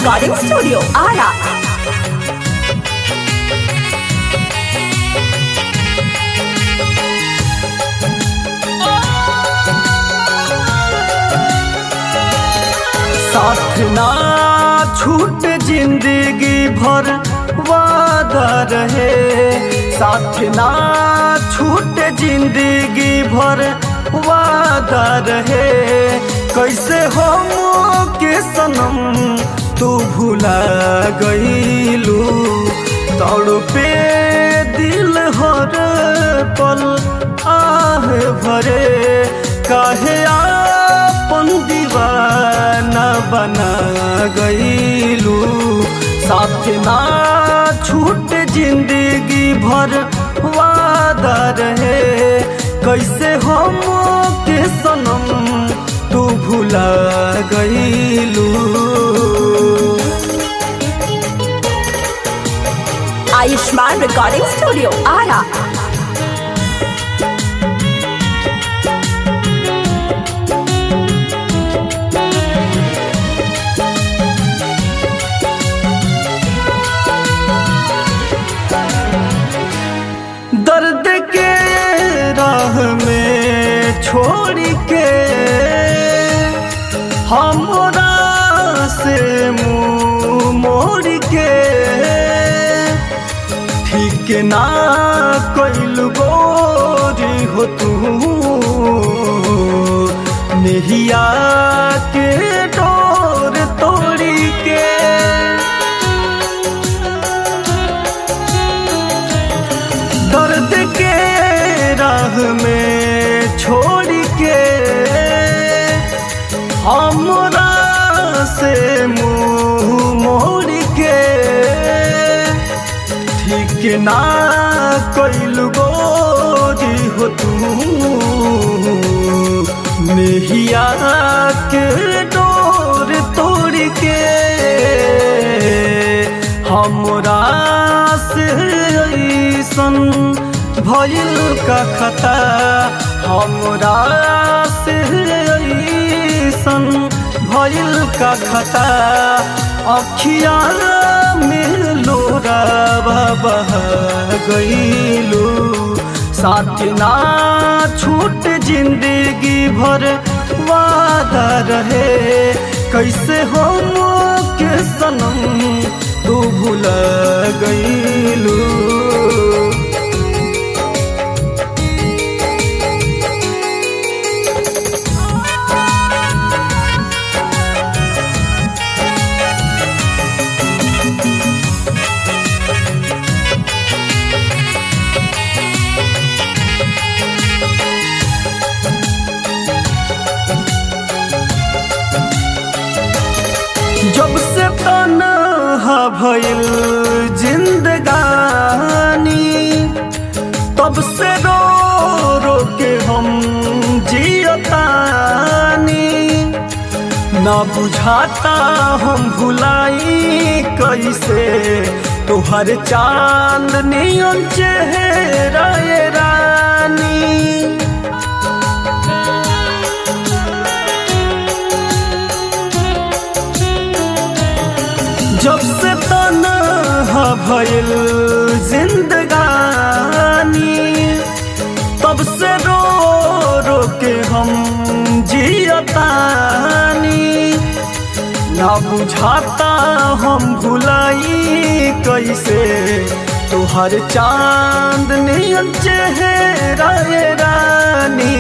Recording Studio, Ara. साथ ना छूट जिंदगी भर वादा रहे साथ ना छूट जिंदगी भर वादा रहे कैसे हम के सनम तू भुला गईलू तड़ पे दिल हर पल आह भरे काहे आपन दीवाना बना गईलू साथ ना छूट जिंदगी भर वादा रहे कैसे हम के सनम तू भुला गईलू Ayushman Recording Studio, Ara. दर्द के राह में छोड़ के हमरा से मुंह मोड़ के ठीक ना कैल गोरी हो तू नेहिया के डोर तोड़ी के दर्द के राह में छोड़ के हमरा से मुंह मोड़ के ठीक ना कैल गोरी हो तू नेहिया के डोर तोड़ के हमरा से ऐसन भइल का खता हमरा से ऐसन भइल का खता अखिया में लोरा बह गईलू साथ ना छूट जिंदगी भर वादा रहे कैसे हम के सनम तू भुला गईलू जब से तनहा भइल जिंदगानी तब से रो रो के हम जियतानी ना बुझाता हम भुलाई कैसे तोहर चांद नियन चेहरा ये रानी जब से तनहा भइल जिंदगानी तब से रो रो के हम जियतानी ना बुझाता हम भुलाई कैसे तोहर चांद नियन चेहरा ये रानी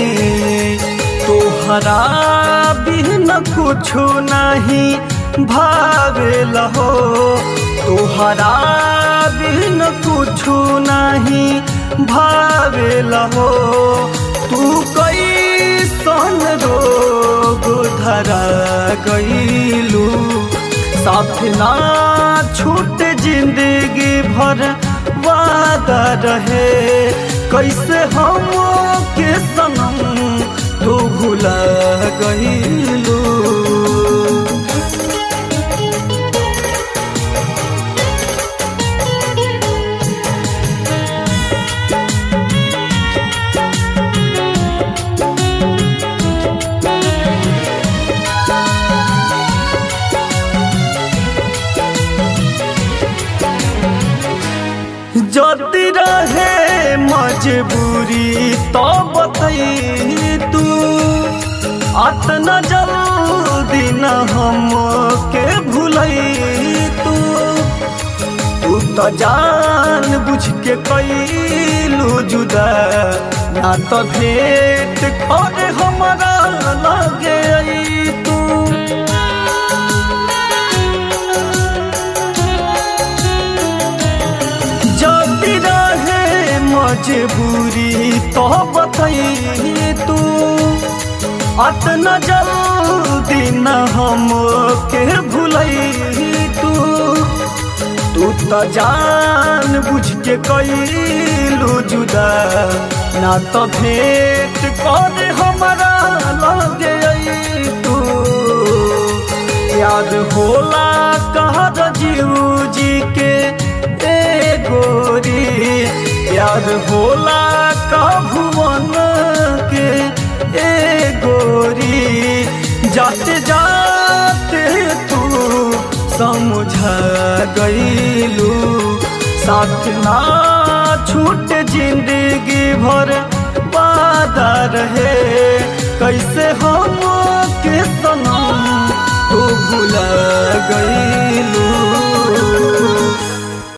तोहरा बिन कुछो नहीं भावेल हो तोहरा बिन कुछो नहीं भावेल हो तू कैसन रोग धरा गईलू साथ ना छूट जिंदगी भर वादा रहे कैसे हम के सनम तू भुला गईलू मजबूरी तो बतई तू अतना जल्दी न हम के भूलई तू तू तो जान बुझ के कैलू जुदा ना तो भेंट करे हमारा लगे आई तू जब रहे मजबूरी तो बतई तू अतना जल्दी न हम के भूलई तू तू तो जान बुझ के कैलू जुदा ना तो भेंट कर हमारा लगे आई तू याद होला कहर जीव जी के ए गोरी याद होला कह भुवन के ए गोरी जाते जाते तू समझा गईलू साथ ना छूट जिंदगी भर वादा रहे कैसे हम के सनम तू भुला गई